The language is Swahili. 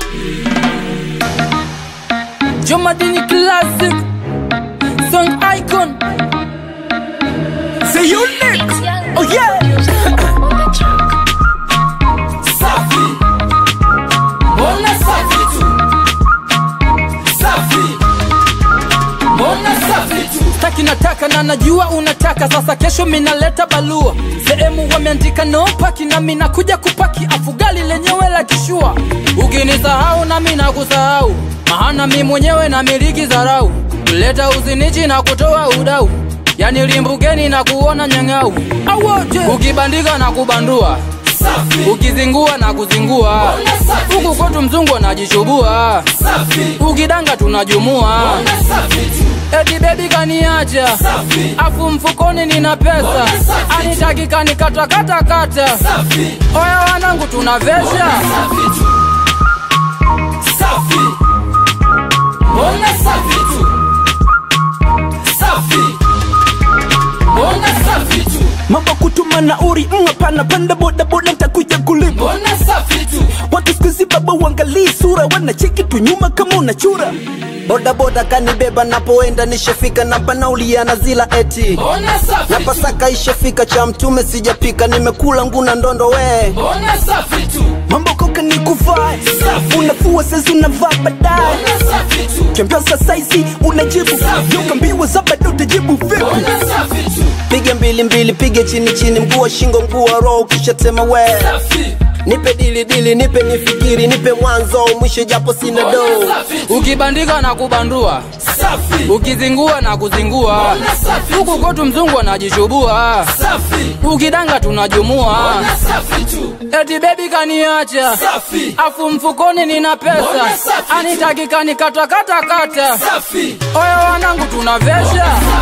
Jomadini Classic Song Icon C'est unique. Oh yeah. Safi Mbona safi tu Safi Mbona safi tu Taki nataka na najua unataka sasa kesho minaleta balua sehemu wameandika no paki na mina kuja kupaki afugali lenyewe la kishua ukinisahau na mina kusahau mahana mi mwenyewe na miliki zarau kuleta uzinichi na kutoa udau yani limbukeni na kuona nyang'au awote ukibandika na kubandua ukizingua na kuzingua huku kwetu mzungu anajichubua ukidanga tunajumua eti bebi kaniacha afu mfukoni nina pesa anitakika nikatakatakata oya wanangu tunavesha Mbona safi tu Safi Mbona safi tu Mambo kutuma na uri mm, hapana panda boda boda nitakuja kulipa Mbona safi tu watu siku hizi baba uangalii sura wanacheki tu nyuma kama unachura bodaboda kanibeba napoenda nishafika na panaulia na zila eti Mbona safi na tu pasaka ishafika cha mtume sijapika nimekula nguna ndondo we Mbona safi tu mambo koka ni kuvaa unafua sasa unavaa baadaye Mbona safi tu kiambia saizi unajibu yokambiwa za bado utajibu vipi Mbona safi tu pige mbili mbili pige chini chini mguu wa shingo mguu wa roho ukishatema we Safi nipe dili dili nipe nifikiri nipe mwanzo mwisho japo sina do Mbona safi tu ukibandika na kubandua Safi ukizingua na kuzingua huku kwetu mzungu anajichubua safi ukidanga tunajumua na safi tu eti bebi kaniacha safi afu mfukoni nina pesa Mbona safi tu? anitakika nikatakatakata safi oya wanangu tunavesha